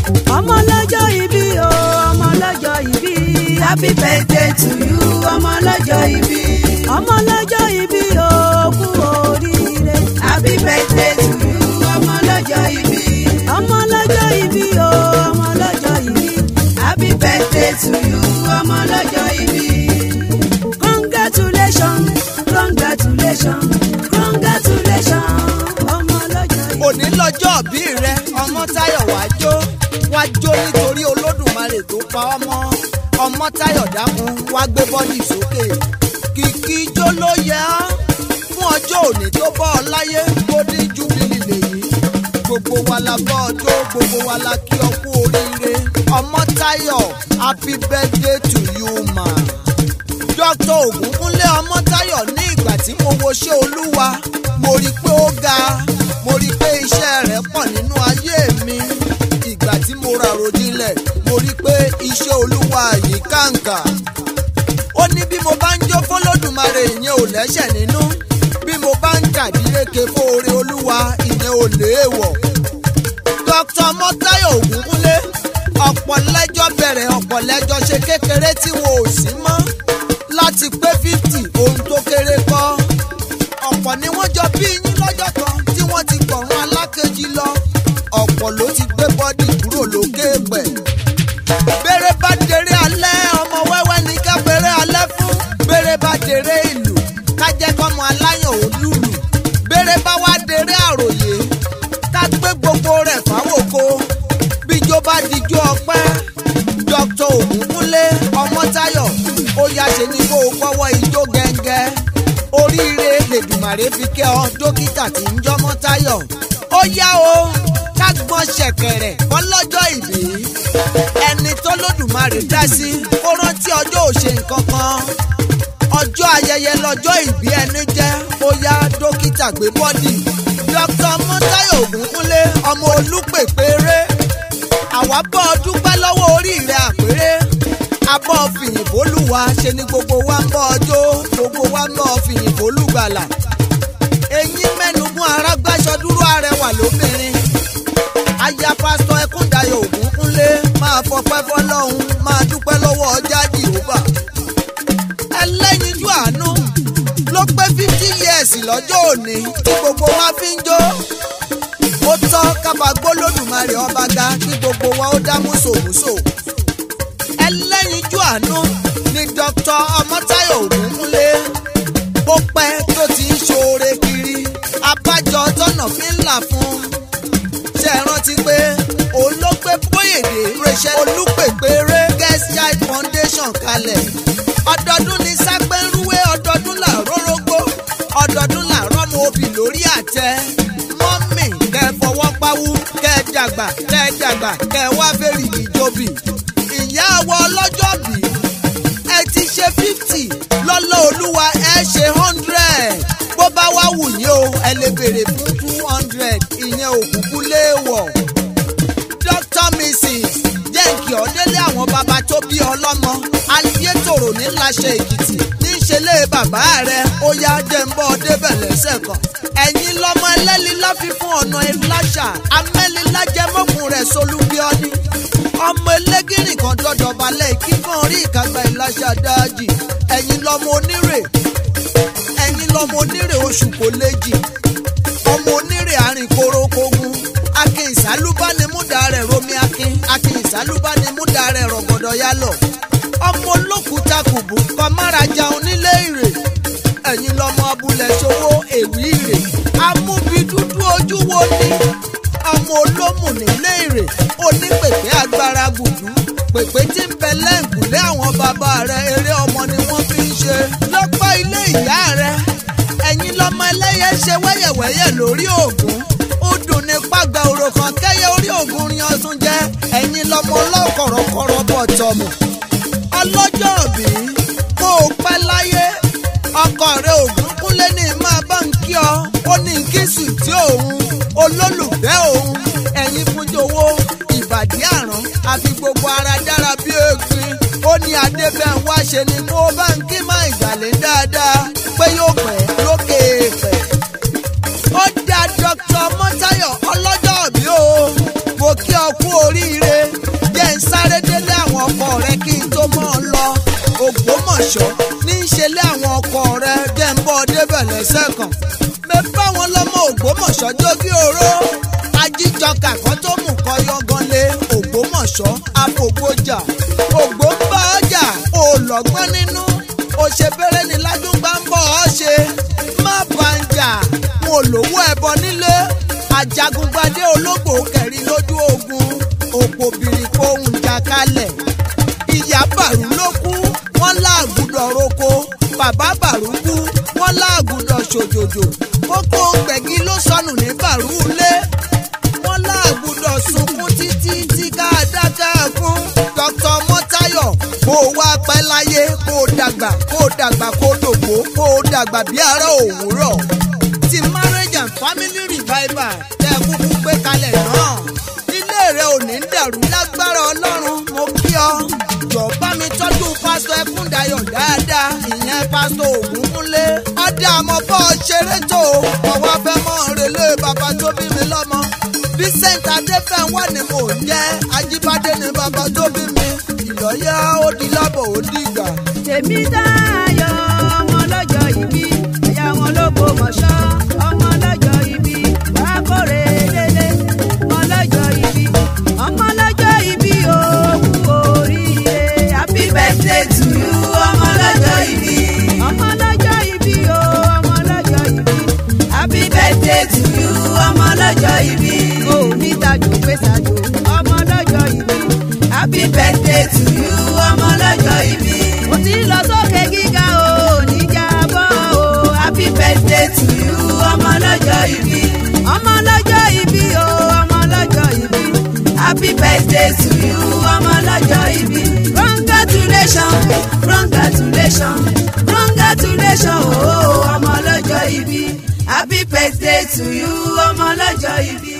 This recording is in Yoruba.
ọmọ lọ́jọ́ ìbí o ọmọ lọ́jọ́ ìbí happy birthday to you ọmọ lọ́jọ́ ìbí ọmọ lọ́jọ́ ìbí o kú oríire happy birthday to you ọmọ lọ́jọ́ ìbí ọmọ lọ́jọ́ ìbí o ọmọ lọ́jọ́ ìbí happy birthday to you ọmọ lọ́jọ́ ìbí congratulations congratulations congratulations ọmọ lọ́jọ́ ìbí. òní lọ́jọ́ bí rẹ ọmọ táyọ̀ wá jó wá jó nítorí olódùmarè tó pa ọmọ ọmọ táyọ̀ dákun wá gbé bọ́dì sókè kìkì ijó ló yẹ ọ́ fún ọjọ́ òní tó bọ́ ọ láyé golden jubilee lèyí gbogbo wa la bọ́ ọjọ́ gbogbo wa la kí ọ kú oríire ọmọ táyọ̀ happy birthday to you ma dr ògúnkúnlé ọmọtáyọ̀ ní ìgbà tí mo wo ṣé olúwa mo rí i pé ó ga mo rí i pé iṣẹ́ rẹ̀ pọ̀ nínú ayé mi ìgbà tí mo ràròjinlẹ̀ mo rí i pé iṣẹ́ olúwa yìí kàǹkà ó ní bí mo bá ń jó fọlọ́dùmarè ìyẹn ò lẹ́sẹ̀ nínú bí mo bá ń kàdíreke fóore olúwa ìyẹn ò léèwọ̀ dr mọ́táyọ̀ ògúnkúnlé ọ̀pọ̀ lẹ́jọ́ bẹ̀rẹ̀ ọ̀pọ̀ lẹ́jọ́ ṣe kékeré tí wọn ò sí mọ́ láti pé fifty ohun tó kéré kọ́ ọ̀pọ̀ ni wọ́n jọ bí yín lọ́jọ́ kan tí wọ́n ti gbọ̀rún alákejì lọ ọ̀pọ̀ ló ti gbé bọ́dì kúrò lókè pẹ̀. bèrè bá dèrè alẹ́ ọmọ wẹ́wẹ́ ní ká bèrè alẹ́ fún bèrè bá dèrè ìlú ká jẹ́ kọ́mọ aláyàn ò lùlù bèrè bá wá dèrè àròyé ká gbé gbogbo rẹ̀ fáwòkó bíjó bá dijó ọpẹ́ dr ògúnkúnlé ọmọtáyọ̀ ó yá ṣe ni kó o kọ́wọ́ ijó gẹ́ngẹ́ oríire lèdùmàrè fi kẹ́ ọ dókítà tí ń jọmọ́ táyọ̀ ó yá o ká gbọ́n ṣẹ̀kẹ̀rẹ̀ ọlọ́jọ́ ìbí ẹni tó lódùmarè dá sí kó rántí ọjọ́ òṣè nǹkan kan ọjọ́ ayẹyẹ lọ́jọ́ ìbí ẹni jẹ́ ó yá dókítà gbé bọ́dì dr mọ́táyọ̀ ògúnkúnlé ọmọ olúpèpéré àwa bọ́ ọ dúpẹ́ lọ́wọ́ orí rẹ̀ àpérè abọ́ fìyìnbólúwa ṣe ni gbogbo wa ń bọ́ ọjọ́ gbogbo wa ń bọ́ fìyìnbólúgbàlà eyín mẹ́nugún arágbáṣọ dúró arẹwà lóbìnrin aya pásítọ̀ ẹkúndayọ̀ ògúnkúnlé máa fọpẹ́ fọlọ́hún máa dúpẹ́ lọ́wọ́ ọjà jìhóbà ẹlẹ́yinjú àánú ló pé fifty years lọ́jọ́ òní tí gbogbo wa fi ń jó ó tọ́ kábàgbó lódùmarè ọba ga kí gbogbo wa ó dá múṣòmúṣò ẹlẹ́yinjú àánú ni dr ọmọtáyọ̀ ògúnkúnlé ó pẹ́ tó ti ń ṣoore kiri abájọ tọ́nà fi ń là fún ṣe é rántí pé òun ló gbé bóyèdè rachel olúpèpéré guest child foundation kalẹ̀ ọdọọdún ni sápẹ́ ń rúwé ọdọọdún là rórógbó ọdọọdún là rọ́mọ obì lórí àtẹ mọ́mì kẹ́ ẹ fọwọ́ pawú kẹ́ ẹ dàgbà kẹ́ ẹ dàgbà kẹ́ ẹ wá fèrè ìjọbì ìyá àwọ ọlọ́jọ́ bí ẹ ti ṣe fifty lọ́lọ́ olúwa ẹ ṣe hundred bó bá wá wù yín o ẹ lè béèrè fún two hundred ìyẹn òkùnkùn léèwọ̀ dr mrs jẹ́ǹkì ọ̀dẹ́lẹ̀ àwọn bàbá tó bí ọlọ́mọ ayétòrò ní láṣẹ èkìtì ní ìṣẹ̀lẹ̀ bàbá rẹ̀ ó yá jẹ́ǹbọ́ débẹ̀ lẹ́sẹ̀ kan ẹ̀yin lọ́mọ ẹlẹ́lílá fífún ọ̀nà ìláṣà amẹ́lílájẹmọ́kùn rẹ̀ solúbíọ́ni ọmọ elégìrì kan dọ́dọ̀ balẹ̀ kíkan orí ìkàgbà ìláṣà dáàjì ẹ̀yin lọ́mọ onírè ẹ̀yin lọ́mọ onírè oṣù kò léjì ọmọ onírè àrìn korokogun akin ìsálúbánimúdà rẹ̀ romi akin akin ìsálúbánimúdà rẹ̀ rọ̀gọ̀dọ̀ yálọ̀ ọmọ olókùúta kùbù kọ́márajà onílé ìrè ẹ̀yin lọ́mọ abúlé ṣòwò èwì ìrè amúbi dúdú ojú wo ni ọmọ olómù nílé ìrè onípèpè agbára gùdú pèpè tí ń bẹ lẹ́ǹkùlé àwọn bàbá rẹ̀ eré ọmọ ni wọ́n fi ń ṣe lọ́pọ̀ ilé ìyá rẹ̀ ẹ̀yin lọ́mọ ẹlẹ́yẹ ṣe wẹ́yẹ̀wẹ́yẹ̀ lórí ògún ó dùn ní pàgbà òrò kan kẹ́yẹ orí ògún rin ọdún jẹ́ ẹ̀yin lọ́mọ ọlọ́kọ̀rọ̀kọ̀rọ̀ bọ̀ tọmọ ọlọ́jọ́ òbí kó o pẹ́ láyé ọkọ rẹ ògún kúnlé ní máa bá ń kí ọ ó ní kíṣù tí òun olólùfẹ́ òun ẹ̀yin fúnjowó ìbàdí àrán àfi gbogbo ara dára bí egbin ó ní adébẹ̀ń wá ṣe ni kó o bá ń kí má ìgbàlẹ̀ dáadáa pé yóò pẹ́ lókè pẹ́. ó dá dr mọ́tayọ̀ ọlọ́jọ́ òbí o mo kí ọ kú oríire ògbómọ̀ṣọ́ ní í ṣe lé àwọn ọkọ rẹ jẹ́ ń bọ́ débẹ̀ lẹ́sẹ̀ kan mi bá wọn lọ́mọ ògbómọ̀ṣọ́ jó bí oró ajíjọkà kan tó mú kọ yọgan lé ògbómọ̀ṣọ́ àfògbójà ògbó ń bá ọjà òlọ́gbọ́n nínú òṣèbéèrè ní ládùúgbà ń bọ̀ ọ́ ṣe má bá ń jà mo lówó ẹbọ nílé ajagungbadé ológbò kẹrin lójú ogun òpó bìrìkò ohun jà kalẹ̀ ìyá bàrú ló kú wọ́n láàgùdọ̀ roko bàbá bàrú kú wọ́n láàgùdọ̀ ṣòjòjò kókó gbẹ̀gí ló sọnù ní bàrú lé wọ́n láàgùdọ̀ sunkún títí tí ká dákẹ́ fún dr mọ́tayọ̀ kó o wá pẹ́ láyé kó o dàgbà kó o dàgbà kó o dògbò kó o dàgbà bí ara òwúrọ̀ ti marriage and family revival tẹ́ ẹ kúkú gbé kalẹ̀ náà ilé rẹ ò ní dàrú lágbára ọlọ́run mo kí ọ jọ bá mi tọ́jú pásítọ̀ ẹkúndayọ̀ dáadáa ìyẹn pásítọ̀ ògúnkúnlé ọ̀dà àmọ́ bọ́ ọ ṣeré tó ọwọ́ fẹ́ mọ́ relé bàbá tó bí mi lọ́mọ vincent adéfẹ́wọ́ ni mò ń jẹ́ ajíbádé ni bàbá tó bí mi ìlọ́yà ó di lábọ̀ ó dìgbà. tèmi táyọ̀ ọmọ lọ́jọ́ ìbí ẹ̀yà wọn ló kó mọ̀ṣọ́ ọmọ lọ́jọ́ ìbí wàá kórè délé ọmọ lọ́jọ́ ìbí ọmọ lọ́jọ́ ìbí òkú oríire happy birthday to you ọmọ lọ́jọ́ ìbí ọmọ lọ́jọ́ ìbí o ọmọ lọ́jọ́ ìbí happy birthday to you ọmọ lọ́jọ́ ìbí o ní tajú pé ṣáájú ọmọ lọ́jọ́ ìbí happy birthday to you ọmọ lọ́jọ́ ìbí mo ti lọ sókè gíga o ní jábọ́ o happy birthday to you ọmọ lọ́jọ́ ìbí ọmọ lọ́jọ́ ìbí o ọmọ lọ́jọ́ ìbí happy birthday to you ọmọ lọ́jọ́ ìbí congratulations congratulations congratulations o ọmọ lọ́jọ́ ìbí happy birthday to you ọmọ lọ́jọ́ ìbí.